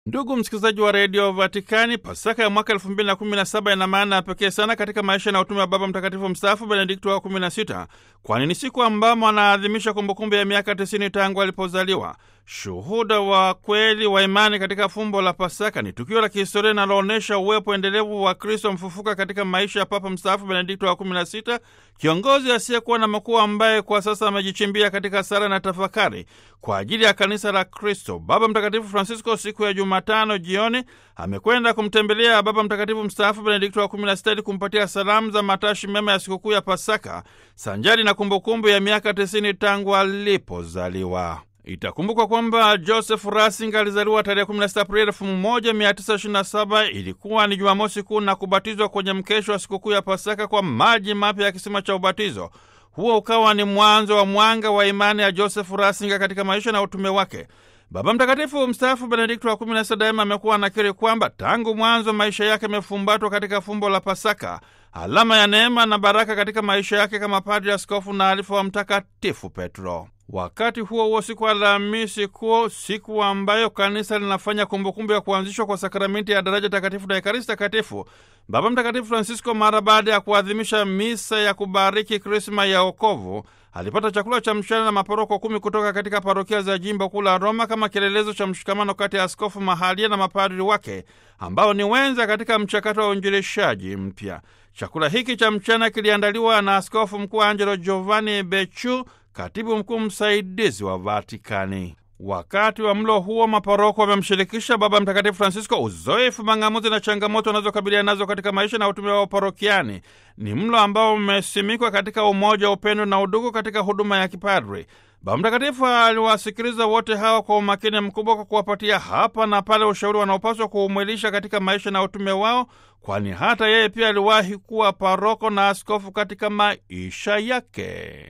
Ndugu msikilizaji wa redio Vatikani, Pasaka ya mwaka elfu mbili na kumi na saba ina maana ya pekee sana katika maisha na utume wa Baba Mtakatifu mstaafu Benedikto wa kumi na sita, kwani ni siku ambamo anaadhimisha kumbukumbu ya miaka tisini tangu alipozaliwa. Shuhuda wa kweli wa imani katika fumbo la Pasaka ni tukio la kihistoria linaloonyesha uwepo endelevu wa Kristo mfufuka katika maisha ya Papa mstaafu Benedikto wa kumi na sita, kiongozi asiyekuwa na makuu ambaye kwa sasa amejichimbia katika sala na tafakari kwa ajili ya kanisa la Kristo. Baba Mtakatifu Francisco siku ya Jumatano jioni amekwenda kumtembelea Baba Mtakatifu mstaafu Benedikto wa kumi na sita ili kumpatia salamu za matashi mema ya sikukuu ya Pasaka sanjari na kumbukumbu ya miaka tisini tangu alipozaliwa. Itakumbukwa kwamba Joseph Ratzinger alizaliwa tarehe 16 Aprili 1927. Ilikuwa ni Jumamosi Kuu na kubatizwa kwenye mkesho wa sikukuu ya Pasaka kwa maji mapya ya kisima cha ubatizo. Huo ukawa ni mwanzo wa mwanga wa imani ya Joseph Ratzinger katika maisha na utume wake. Baba Mtakatifu mstaafu Benedikto wa kumi na sita daima amekuwa anakiri kwamba tangu mwanzo maisha yake yamefumbatwa katika fumbo la Pasaka, alama ya neema na baraka katika maisha yake kama padri, askofu na alifa wa Mtakatifu Petro. Wakati huo huo, siku Alhamisi Kuu, siku ambayo kanisa linafanya kumbukumbu ya kuanzishwa kwa sakramenti ya daraja takatifu na ekaristi takatifu, Baba Mtakatifu Francisco, mara baada ya kuadhimisha misa ya kubariki Krisma ya wokovu, alipata chakula cha mchana na maporoko kumi kutoka katika parokia za jimbo kuu la Roma kama kielelezo cha mshikamano kati ya askofu mahalia na mapadri wake ambao ni wenza katika mchakato wa uinjilishaji mpya. Chakula hiki cha mchana kiliandaliwa na askofu mkuu Angelo Giovanni Becciu, katibu mkuu msaidizi wa Vatikani. Wakati wa mlo huo maparoko wamemshirikisha Baba Mtakatifu Francisco uzoefu, mang'amuzi na changamoto wanazokabiliana nazo katika maisha na utume wao parokiani. Ni mlo ambao umesimikwa katika umoja, upendo na udugu katika huduma ya kipadri. Baba Mtakatifu aliwasikiliza wote hawa kwa umakini mkubwa, kwa kuwapatia hapa na pale ushauri wanaopaswa kuumwilisha katika maisha na utume wao, kwani hata yeye pia aliwahi kuwa paroko na askofu katika maisha yake.